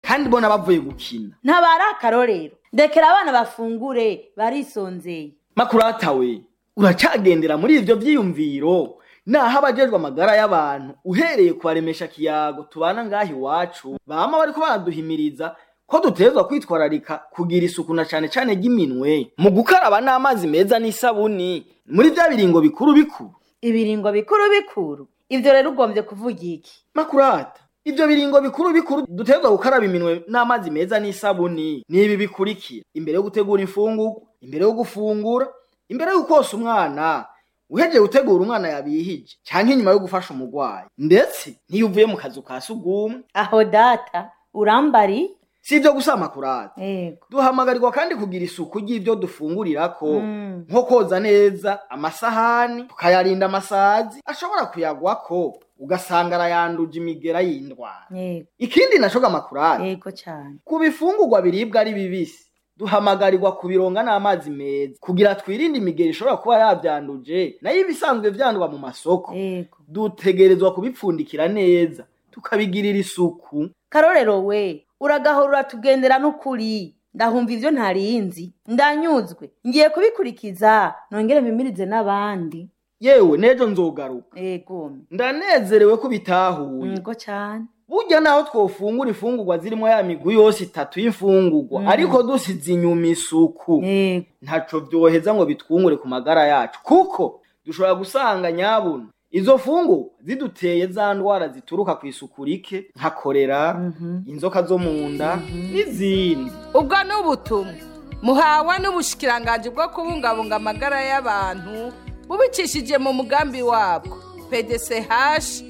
kandi bona bavuye gukina ntabari akarorero ndekera abana bafungure barisonzeye makurata we uracagendera muri ivyo vyiyumviro naho abajejwe amagara y'abantu uhereye kubaremesha kiyago tubana ngaha iwacu bama bariko baraduhimiriza ko dutegerezwa kwitwararika kugira isuku na cane cane ry'iminwe mu gukaraba n'amazi meza n'isabuni muri vya biringo bikuru bikuru ibiringo bikuru bikuru ivyo rero ugombye kuvuga iki makurata ivyo biringo bikuru bikuru dutegerezwa gukaraba iminwe n'amazi meza n'isabuni nibi bikurikira imbere yo gutegura imfungurwa imbere yo gufungura imbere yo kosa umwana uhejeje gutegura umwana yabihije canke inyuma yo gufasha umurwayi ndetse n'iyo uvuye mu kazu ka sugumwe aho data urambari si ivyo gusa makurata yego duhamagarirwa kandi kugira isuku ry'ivyo dufungurirako Mm. nko koza neza amasahani tukayarinda amasazi ashobora kuyagwako ugasanga arayanduje imigera y'indwara yego ikindi naco gamakurata yego cane ku bifungurwa biribwa ari bibisi duhamagarirwa kubironga n'amazi meza kugira twirinde imigeri ishobora kuba yavyanduje nayo ibisanzwe vyandwa mu masoko yego dutegerezwa kubipfundikira neza tukabigirira isuku karorero we uragahora tugendera n'ukuri ndahumva ivyo ntarinzi ndanyuzwe ngiye kubikurikiza nongere mpimirize n'abandi yewe nejo nzogaruka yego ndanezerewe ko bitahuye yego cane burya naho twofungura imfungurwa zirimo ya migwi yose itatu y'imfungurwa Mm. ariko dusize inyuma isuku yego ntaco vyoheza ngo bitwungure ku magara yacu kuko dushobora gusanga nyabuna izo fungu ziduteye za ndwara zituruka ku isuku rike nka korera Mhm. inzoka zo mu nda n'izindi ubwo ni ubutumwa muhawe n'ubushikiranganji bwo kubungabunga amagara y'abantu bubicishije mu mugambi wabwo pdch